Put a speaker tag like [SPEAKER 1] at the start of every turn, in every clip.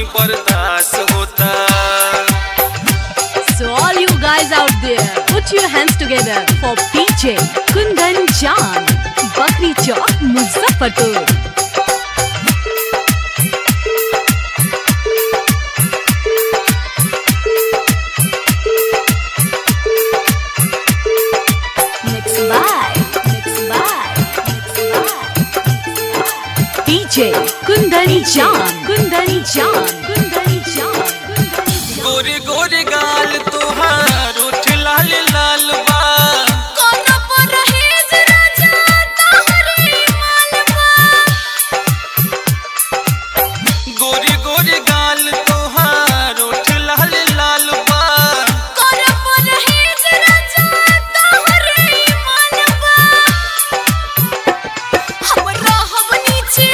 [SPEAKER 1] नहीं बर्दाश्त होता
[SPEAKER 2] So all you guys out there, put your hands together for PJ Kundan Jan, Bakri Chowk, Muzaffarpur. Mixed by, mixed by, mixed by. DJ Kundani Jan, Kundani Jan, Kundani Jan, Kundani Jan.
[SPEAKER 1] गोरे गोरे गाल तुहार उठ लाल लाल बा
[SPEAKER 2] कोना पर रहेज राजा तोहरे मालवा
[SPEAKER 1] गोरे गोरे गाल तुहार उठ लाल लाल बा
[SPEAKER 2] कोना पर रहेज राजा तोहरे मालवा हमरा हम नीचे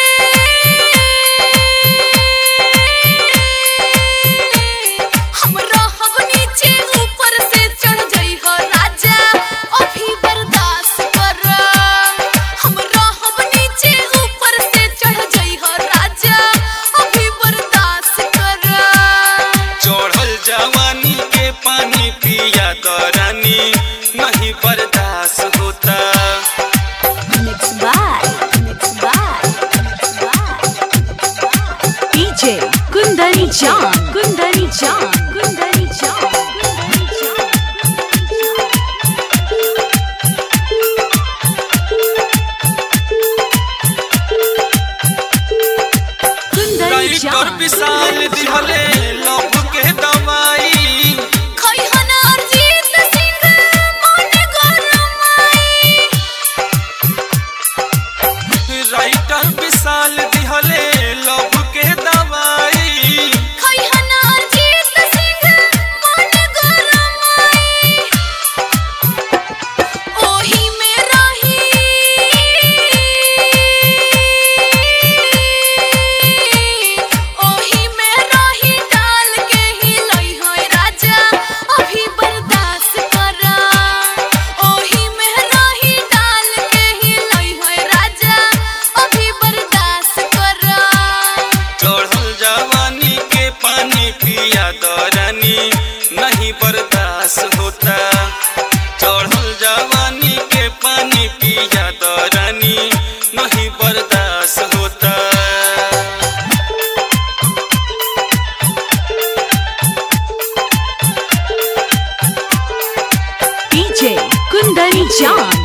[SPEAKER 2] हमरा हम नीचे ऊपर से चढ़ जाई हो राजा अभी बर्दाश्त कर हमरा हम नीचे ऊपर से चढ़ जाई हो राजा अभी बर्दाश्त कर
[SPEAKER 1] चढ़ल जवानी के पानी पिया दरानी नहीं बर्दाश्त होता
[SPEAKER 2] Mixed by, mixed by, mixed by. DJ Kundari Jan, Kundari Jan, Kundari Jan, Kundari Jan. Kundari
[SPEAKER 1] writer
[SPEAKER 2] Jan.
[SPEAKER 1] Vishal दिहले लव के दवाई
[SPEAKER 2] खैहना अरजीत सिंह मन गरमाई
[SPEAKER 1] राइटर विशाल दिहले लव के दवाई
[SPEAKER 2] खैहना अरजीत सिंह मन गरमाई ओही में रही ओही में रही डाल के ही लई होय राजा अभी बर्दाश्त करा ओही में रही डाल के ही लई होय राजा अभी बर्दाश्त करा
[SPEAKER 1] चढ़ल जवानी के पानी पिया दरानी नहीं बर्दाश्त होता चढ़ल जवानी के पानी पिया दरानी नहीं बर्दाश्त होता
[SPEAKER 2] DJ Kundari Jan,